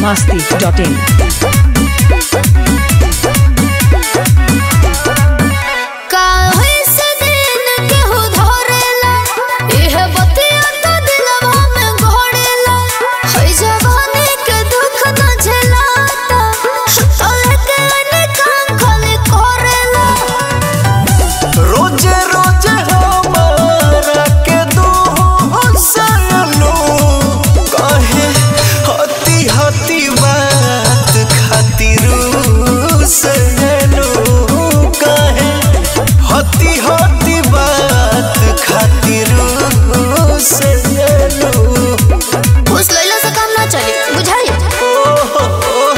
masti.in. काहे से दिन केहू धरेला इहे बतिया तो दिलवा में घोड़ेला हई जवानी के दुख न झेलाता तोले के निकाम खाली करेला रोजे रोजे हमारा के दो हंसलू कहे हती हती बात खातिर सजलू कहे हती हती बात खातिर सजलू घूस लैला से काम ना चली बुझाई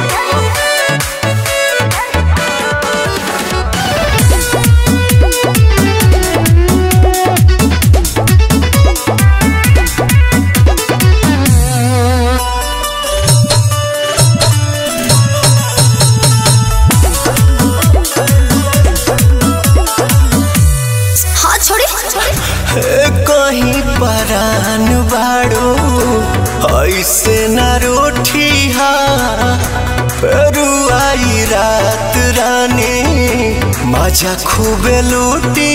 हाथ छोड़ी कहीं परान बाड़ो ऐसे न रोठी फेरू आई रात रानी मजा खूबे लूटी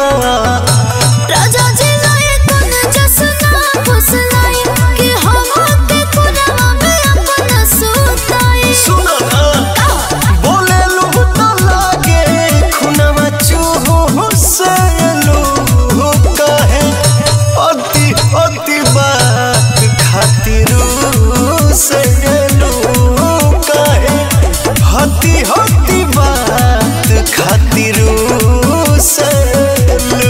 राजा जी लाए कोन जसना फुसलाई कि हम के कुनवा में अपन सुताई सुनो ना बोले लू तो लागे खुनवा चूहो से लू कहे अति अति बात खातिर से लू कहे हती हती बात खातिर से लू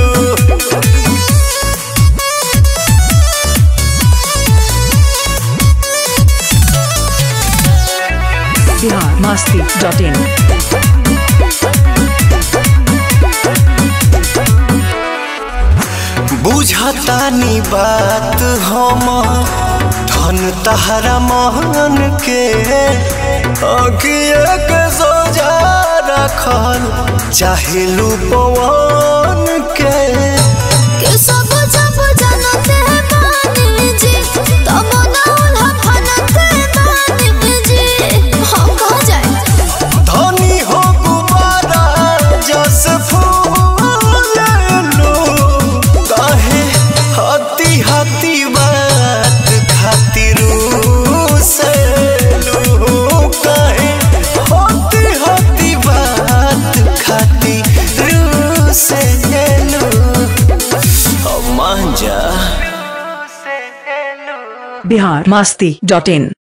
Bihar masti.in. बुझतानी बात हम धन तहरा महन के अगिए के सोजा रखल चाहेलू पवन के कि सब जब जानते माने जी तब ना उल्हा फनते माने जी हम कहाँ जाए धनी हो गुबारा जस फूल लो कहे हती हती बात खातिर से लो कहे हती हती बात खातिर से लो मान जा Bihar masti.in.